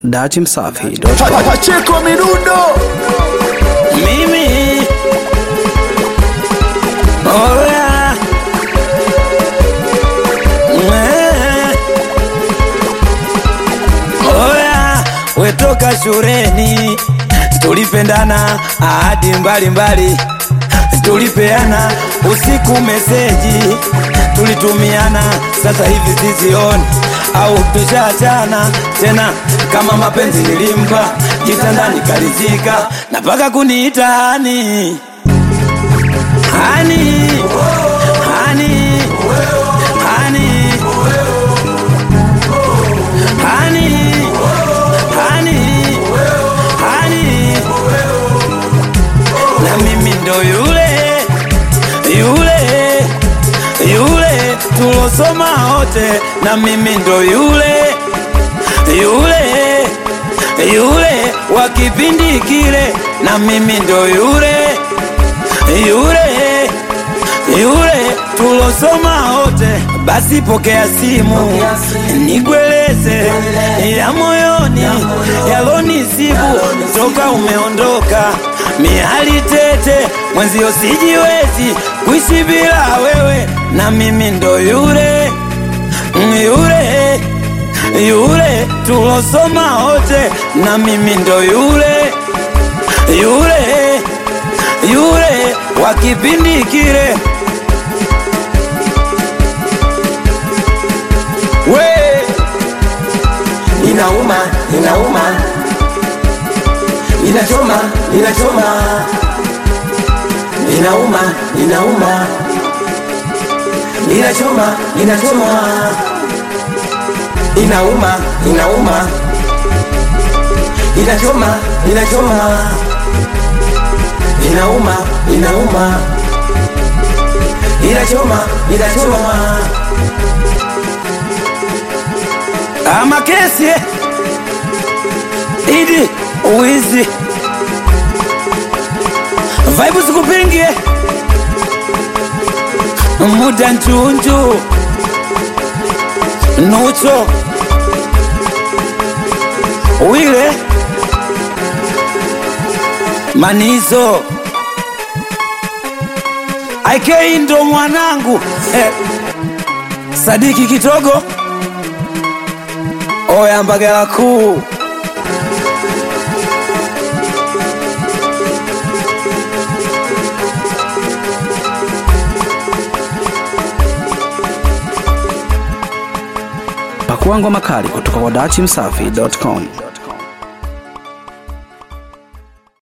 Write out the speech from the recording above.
Datimsafi.com. Pacheko Mirundo Mimi Oya Eh. Oya wetoka shuleni tulipendana ahadi mbalimbali tulipeana usiku meseji tulitumiana sasa hivi sizioni au tushaachana tena kama mapenzi nilimpa kitandani kalizika na paka kuniita hani hani hani hani hani hani hani na mimi ndo yule yule yule tulosoma wote na mimi ndo yule yule yule wa kipindi kile na mimi ndo yule yule yule tulosoma wote basi pokea simu nikueleze ya moyoni yalonisibu toka umeondoka miali tete mwenzio sijiwezi kuishi bila wewe na mimi ndo yule yule yule tulosoma wote na mimi ndo yule yule yule wa kipindi kile we inauma inauma inachoma inachoma inauma inauma inachoma inachoma inauma inauma inachoma inachoma inauma inauma inachoma inachoma ama kesi eh? idi uwizi vaibu sikupingie muda nchunju nucho wile manizo aikei ndo mwanangu eh. sadiki kitogo oya mbagala kuu Pakua ngoma kali kutoka kwa Datimsafi.com.